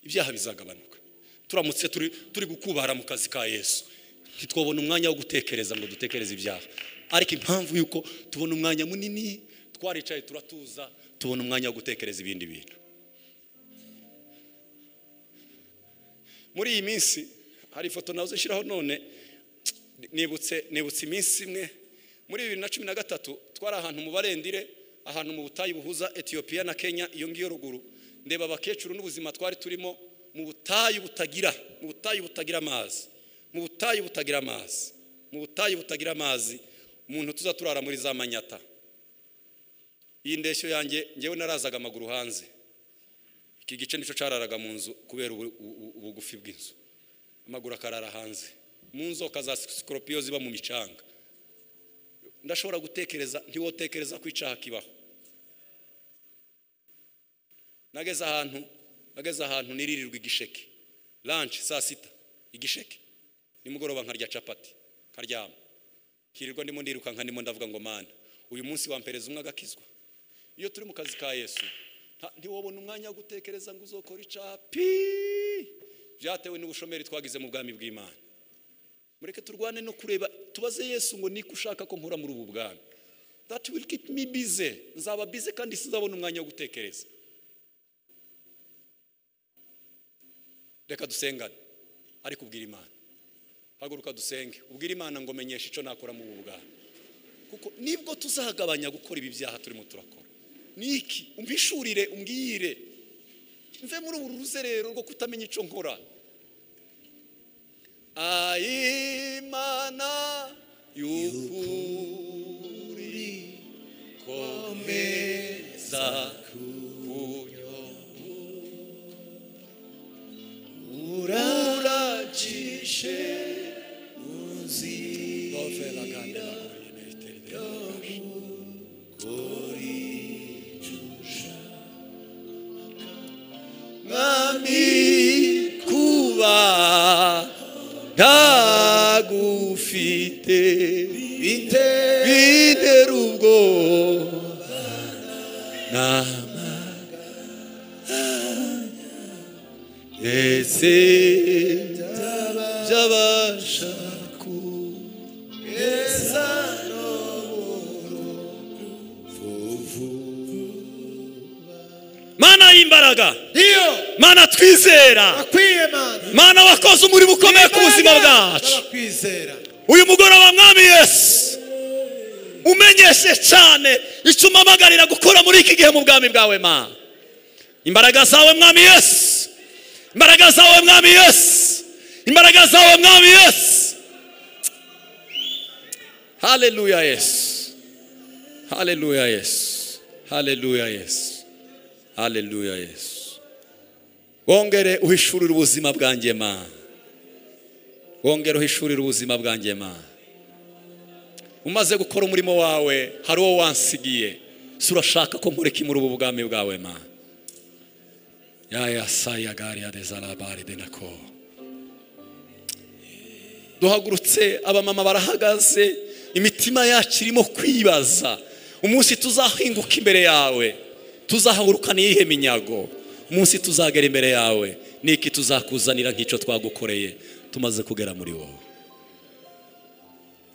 ibyaha bizagabanuka turamutse turi turi gukubara mu kazi ka yesu ntitwabona umwanya wo gutekereza ngo dutekereze ibyaha ariko impamvu y'uko tubona umwanya munini twaricaye turatuza tubona umwanya wo gutekereza ibindi bintu muri iyi minsi hari ifoto nazo nshyiraho none nibutse nibutse iminsi imwe muri bibiri na cumi na gatatu twari ahantu mu barendire ahantu mu butayu buhuza etiyopiya na kenya iyo ngiyo ruguru ndeba abakecuru n'ubuzima twari turimo mu butayu butagira mu butayu butagira amazi mu butayu butagira amazi mu butayu butagira amazi umuntu tuza turara muri za manyata iyi ndeshyo yanjye ngewe narazaga amaguru hanze iki gice nicyo cyararaga mu nzu kubera ubu- ubu- ubugufi bw'inzu amaguru akarara hanze mu nzoka za sikoropiyo ziba mu micanga ndashobora gutekereza ntiwotekereza ko icyaha kibaho nageze ahantu nageze ahantu niririrwa igisheke lanshi saa sita igisheke nimugoroba nkarya capati nkaryama nkirirwa ndimo ndirukanka ndimo ndavuga ngo mana uyu munsi wampereza umwe agakizwa iyo turi mu kazi ka yesu nta- ntiwabona umwanya wo gutekereza ngo uzokora icyaha pi byatewe n'ubushomeri twagize mu bwami bw'imana mureke turwane no kureba tubaze yesu ngo niko ushaka ko nkora muri ubu bwami that will keep me busy nzaba busy kandi sinzabona umwanya wo gutekereza reka dusengane ariko ubwira imana haguruka dusenge ubwira imana ngo menyeshe icyo nakora mu ubu bwami kuko nibwo tuzagabanya gukora ibi byaha turimo turakora ni iki umpishurire umbwire mve muri uru ruzerero rwo kutamenya icyo nkora ayimana y'ukuri komeza kunyobora uracishe mwami kuba ntagufite bite bitera ubwoba nama ndetse byabasha mana y'imbaraga iyo mana twizera akwiye mana mana wakoze umurimo ukomeye ku buzima bwacu kwizera uyu mugoroba mwami yesu umenyeshe cyane icyo umamagarira gukora muri iki gihe mu bwami bwawe mana imbaraga zawe mwami yesu imbaraga zawe mwami yesu imbaraga zawe mwami yesu haleluya yesu haleluya yesu haleluya yesu haleluya yesu wongere uhishurire ubuzima bwanjye mana wongere uhishurire ubuzima bwanjye mana umaze gukora umurimo wawe hari uwo wansigiye si urashaka ko nkora iki muri ubu bwami bwawe mana yaya saya gari ya dezarabari denako duhagurutse abamama barahagaze imitima yacu irimo kwibaza umunsi tuzahinguka imbere yawe tuzahagurukana iyihe minyago umunsi tuzagera imbere yawe ni iki tuzakuzanira nk'icyo twagukoreye tumaze kugera muri wowe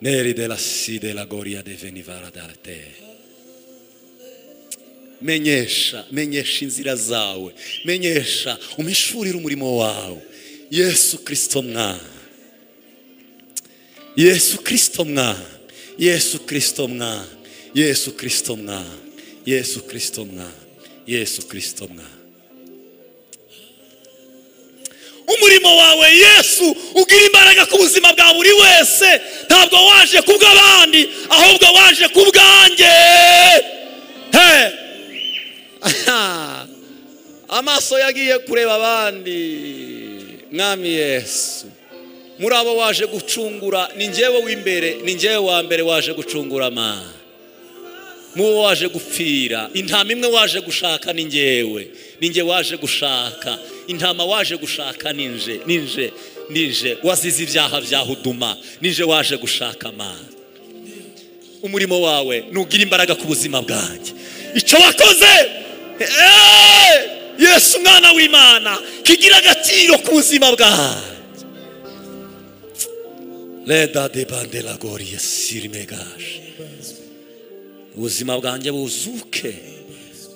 neri de la si de la goria de venivara d'arte menyesha menyesha inzira zawe menyesha umishurire umurimo wawe yesu kirisito mwana yesu kirisito mwana yesu kirisito mwana yesu kirisito mwana yesu kirisito mwana yesu kirisito mwana umurimo wawe yesu ugira imbaraga ku buzima bwa buri wese ntabwo waje kubw'abandi ahubwo waje kubwanjye he amaso yagiye kureba abandi mwami yesu muri abo waje gucungura ni njyewe w'imbere ni njyewe wa mbere waje gucungura ma muwo waje gupfira intama imwe waje gushaka ni njyewe ni njye waje gushaka intama waje gushaka ninje ninje ninje wazize ibyaha bya huduma ninje waje gushaka ma umurimo wawe nugira imbaraga ku buzima bwanjye icyo wakoze eh, yesu umwana w'imana kigira agaciro ku buzima bwanjye reda de bandela goriya sirimegaje ubuzima bwanjye buzuke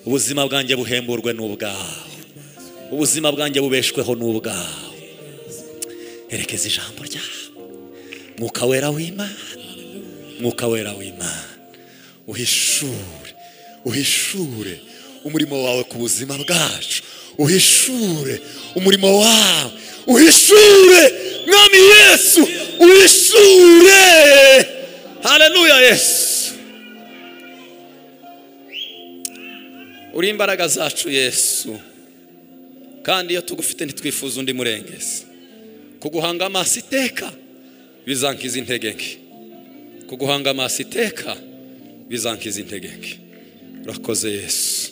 ubuzima bwanjye buhemburwe n'ubwawe ubuzima bwanjye bubeshweho n'ubwawe herekeza ijambo ryawe mwuka wera w'imana mwuka wera w'imana uhishure uhishure umurimo wawe ku buzima bwacu uhishure umurimo wawe uhishure mwami yesu uhishure haleluya yesu uri imbaraga zacu yesu kandi iyo tugufite ntitwifuza undi murengezi kuguhanga amaso iteka bizankiza intege nke kuguhanga amaso iteka bizankiza intege nke urakoze yesu